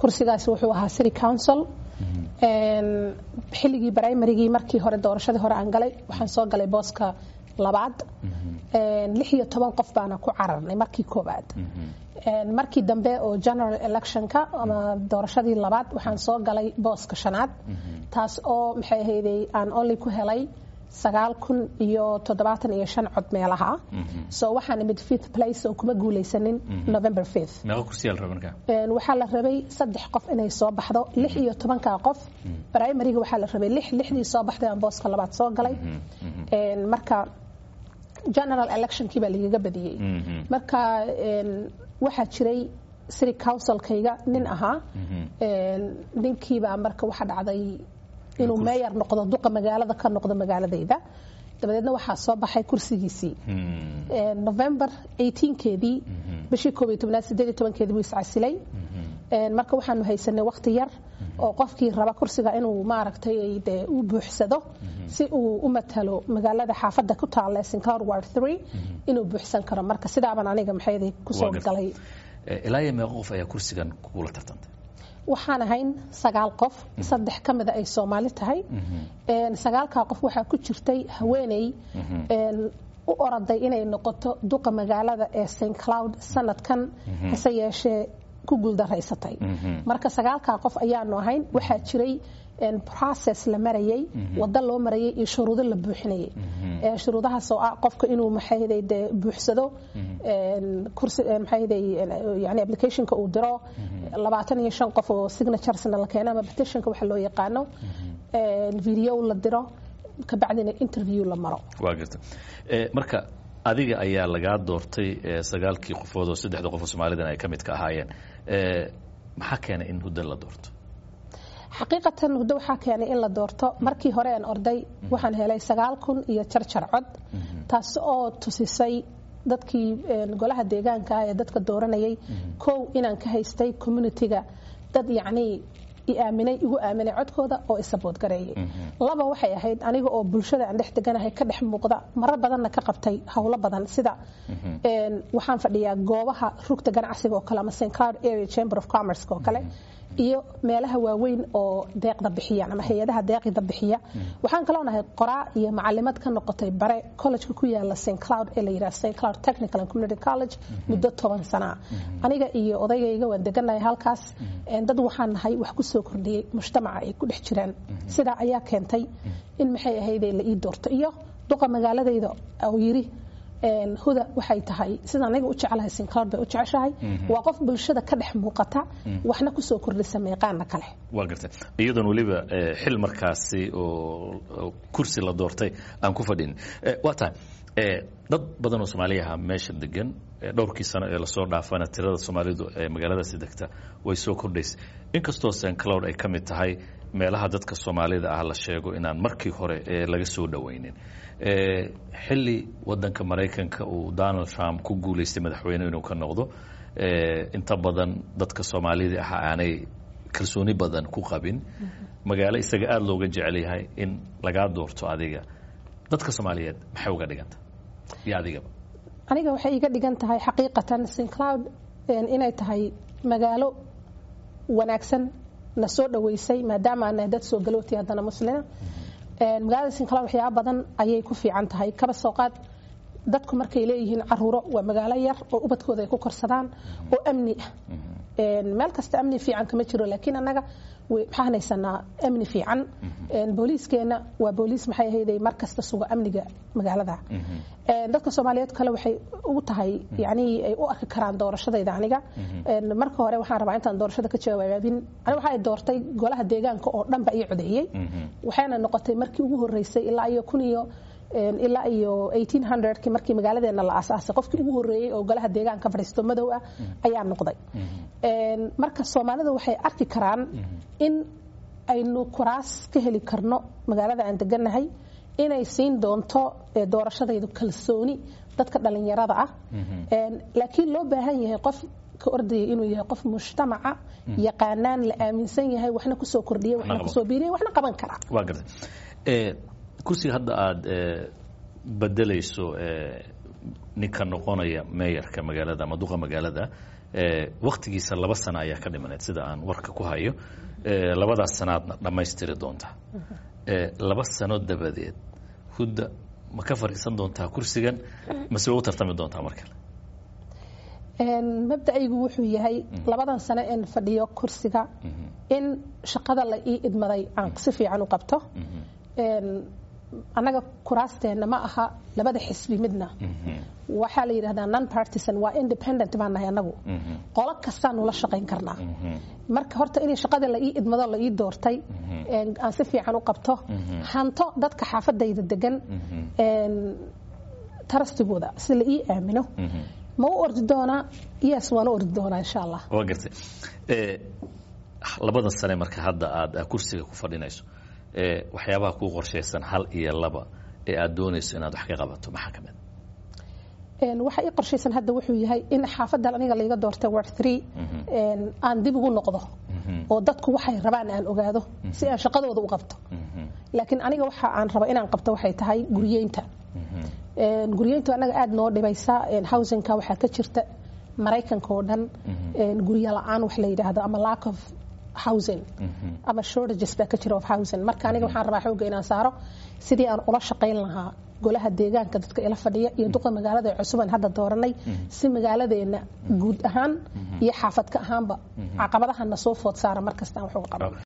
kursigaasi wuxuu ahaa city council xilligii brimarygii markii hore doorashadii hore aan galay waxaan soo galay booska labaad lix iyo toban qof baana ku cararnay markii koobaad markii dambe oo general electionka ama doorashadii labaad waxaan soo galay booska shanaad taas oo maxay ahayday aan only ku helay sagaal kun iyo toddobaatan iyo shan cod meelaha so waxaan imid fifth place oo kuma guulaysanin november fifth meeqa kursiyaa la rabay markaa waxaa la rabay saddex qof inay soo baxdo lix iyo tobanka qof primaryga waxaa la rabay lix lixdii soo baxday aan booska labaad soo galay marka general electionkii baa lagaga badiyey marka waxaa jiray city councilkayga nin ahaa ninkiibaa marka waxa dhacday inuu meeyar noqdo duqa magaalada ka noqdo magaaladayda dabadeedna waxaa soo baxay kursigiisii november 18keedii bishii koob iyo tobnaad sideed iyo tobankeedii buu iscasilay marka waxaanu haysanay waqti yar oo qofkii raba kursiga inuu maaragtay dee u buuxsado si uu u matalo magaalada xaafadda ku taalla sinclair ward 3 inuu buuxsan karo marka sidaaban aniga maxay kusoo galay ilaa iyo meeqa qof ayaa kursigan kugula tartantay waxaan ahayn sagaal qof saddex ka mida ay soomaali tahay sagaalkaa qof waxaa ku jirtay haweeney u oraday inay noqoto duqa magaalada ee st cloud sanadkan hase yeeshee ku guuldaraysatay marka sagaalkaa qof ayaanu ahayn waxaa jiray process la marayay wado loo marayay iyo shuruudo la buuxinayay shuruudahaas oo ah qofka inuu maxayde dee buuxsado kursi maxayde yani applicationka uu diro labaatan iyo shan qof oo signaturesna la keeno ama petitionka waxa loo yaqaano video la diro kabacdina interview la maro waa garta marka adiga ayaa lagaa doortay sagaalkii qofood oo saddexda qof oo soomaalidan ay ka mid ka ahaayeen maxaa keenay in huddo la doorto xaqiiqatan huddo waxaa keenay in la doorto markii hore aan orday waxaan helay sagaal kun iyo jarjar cod taas oo tusisay dadkii golaha deegaanka ah ee dadka dooranayay kow inaan ka haystay communitiga dad yacnii i aaminay igu aaminay codkooda oo isabood gareeyay laba waxay ahayd aniga oo bulshada aan dhex deganahay ka dhex muuqda marar badanna ka qabtay howlo badan sida waxaan fadhiyaa goobaha rugta ganacsiga oo kale ama st cloud area chamber of commerce oo kale iyo meelaha waaweyn oo deeqda bixiyaan ama hay-adaha deeqda bixiya waxaan kaloo nahay qoraa iyo macalimad ka noqotay bare collegeka ku yaala st cloud ee la yidhaha st cloud technical and community college muddo toban sanaa aniga iyo odaygayga waan deganahay halkaas dad waxaan nahay wax ku soo kordhiyey mujtamaca ay ku dhex jiraan sidaa ayaa keentay in maxay ahaydee la ii doorto iyo duqa magaaladayda oo yiri huda waxay tahay sida aniga u jeclahay sinclair bay u jeceshahay waa qof bulshada ka dhex muuqata waxna kusoo kordhisa meeqaana kale waa gartay iyadoon weliba xil markaasi oo kursi la doortay aan ku fadhin waa tahay dad badan oo soomaaliyaha meesha degan dhowrkii sano ee lasoo dhaafana tirada soomaalidu ee magaaladaasi degta way soo kordhaysa inkastoo sincloud ay ka mid tahay meelaha dadka soomaalida ah la sheego inaan markii hore laga soo dhowaynin xilli wadanka maraykanka uu donald trump ku guulaystay madaxweyne inuu ka noqdo inta badan dadka soomaalida ah aanay kalsooni badan ku qabin magaalo isaga aada looga jecel yahay in lagaa doorto adiga dadka soomaaliyeed maxay uga dhiganta iyo adigaba aniga waxay iga dhigan tahay xaqiiqatan sincloud inay tahay magaalo wanaagsan na soo dhaweysay maadaama aan nahay dad soo galooti haddana muslima magaalada sinclair waxyaaba badan ayay ku fiican tahay kaba soo qaad dadku markay leeyihiin caruuro waa magaalo yar oo ubadkooda ay ku korsadaan oo amni ah meel kasta amni fiican kama jiro laakiin annaga maxaan haysanaa amni fiican booliiskeena waa booliis maxay ahayday mar kasta suga amniga magaalada dadka soomaaliyeed kale waxay ugu tahay yani ay u arki karaan doorashadayda aniga marka hore waxaan rabaa intaan doorashada ka jawaabin aniga waxay doortay golaha deegaanka oo dhan ba ii codeeyey waxayna noqotay markii ugu horeysay ilaa iyo kun iyo ilaa iyo 1800kii markii magaaladeena la aasaasay qofkii ugu horeeyey oo golaha deegaanka fadhiisto madow ah ayaa noqday marka soomaalida waxay arki karaan in aynu kuraas ka heli karno magaalada aan deganahay inay siin doonto doorashadaydu kalsooni dadka dhalinyarada ah laakiin loo baahan yahay qof ka ordaya inuu yahay qof mujtamaca yaqaanaan la aaminsan yahay waxna kusoo kordhiya waxna kusoo biiriya waxna qaban kara waa gartay kursiga hadda aada bedelayso ninka noqonaya meeyarka magaalada ama duqa magaalada waktigiisa laba sano ayaa ka dhimaneed sida aan warka ku hayo labadaas sanaadna dhammaystiri doontaa laba sano dabadeed hudda ma ka fadhiisan doontaa kursigan mase way u tartami doontaa mar kale mabdacaygu wuxuu yahay labadan sano een fadhiyo kursiga in shaqada la ii idmaday aan si fiican u qabto annaga kuraasteenna ma aha labada xisbi midna waxaa la yidhahdaa non partisan waa independent baan nahay annagu qolo kastaanu la shaqayn karnaa marka horta inay shaqada la ii idmado la ii doortay aan si fiican u qabto hanto dadka xaafadayda degan tarastigooda si la ii aamino ma u ordi doonaa yes waan u ordi doonaa insha allah waa gartay labadan sane marka hadda aad kursiga ku fadhinayso waxyaabaha kuu qorshaysan hal iyo laba ee aad doonayso inaad wax ka qabato maxaa ka mid waxa ii qorshaysan hadda wuxuu yahay in xaafadan aniga layga doortay ward three aan dib ugu noqdo oo dadku waxay rabaan aan ogaado si aan shaqadooda u qabto laakiin aniga waxa aan raba inaan qabto waxay tahay guryeynta guryeyntu annaga aada noo dhibaysa housingka waxaa ka jirta maraykanka oo dhan guryo la-aan wax la yidhaahdo ama lack of housing ama shortages baa ka jira of housing marka aniga waxaan rabaa xoogga inaan saaro sidii aan ula shaqayn lahaa golaha deegaanka dadka ila fadhiya iyo duqa magaalada ee cusuban hadda dooranay si magaaladeena guud ahaan iyo xaafadka ahaanba caqabadahana soo food saara markastaan wax uga qaban